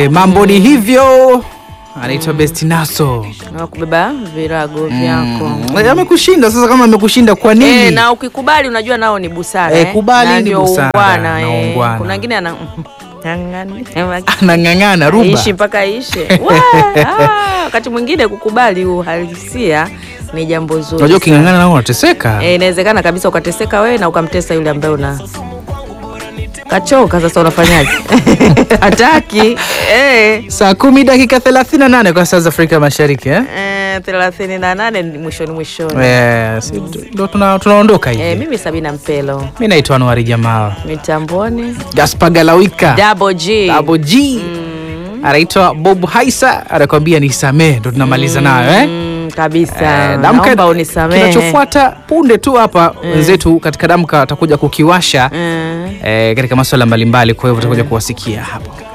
Eh, mambo ni hivyo. Anaitwa Best Naso. na kubeba virago vyako Mm. Amekushinda sasa, kama amekushinda kwa nini? Eh, na ukikubali unajua nao ni busara Eh, kubali Na ni ndio busara, ungwana, na eh. ungwana. Kuna wengine ana ng'ang'ani Anang'ang'ana ruba. ishi mpaka ishe Wa, ah, wakati mwingine kukubali uhalisia ni jambo zuri Unajua uking'ang'ana nao unateseka. Eh, inawezekana kabisa ukateseka wewe na ukamtesa yule ambaye una kachoka. Sasa unafanyaje? hataki eh. Saa kumi dakika 38 kwa saa za Afrika Mashariki eh? Eh, thelathini na nane ni mwishoni mwishoni. Eh, si- ndo tuna- tunaondoka hivi. Eh, mimi Sabina Mpelo Mi naitwa Anuari Jamal. mitamboni Gaspar Galawika. Double G. Double G. Anaitwa Bob Haisa anakwambia nisamee, ndo tunamaliza nayo eh? Mm, kabisa Eh, Damka- naomba unisamehe. Kinachofuata punde tu hapa wenzetu katika Damka atakuja kukiwasha Eh. eh, katika masuala mbalimbali, kwa hivyo tutakuja kuwasikia hapo.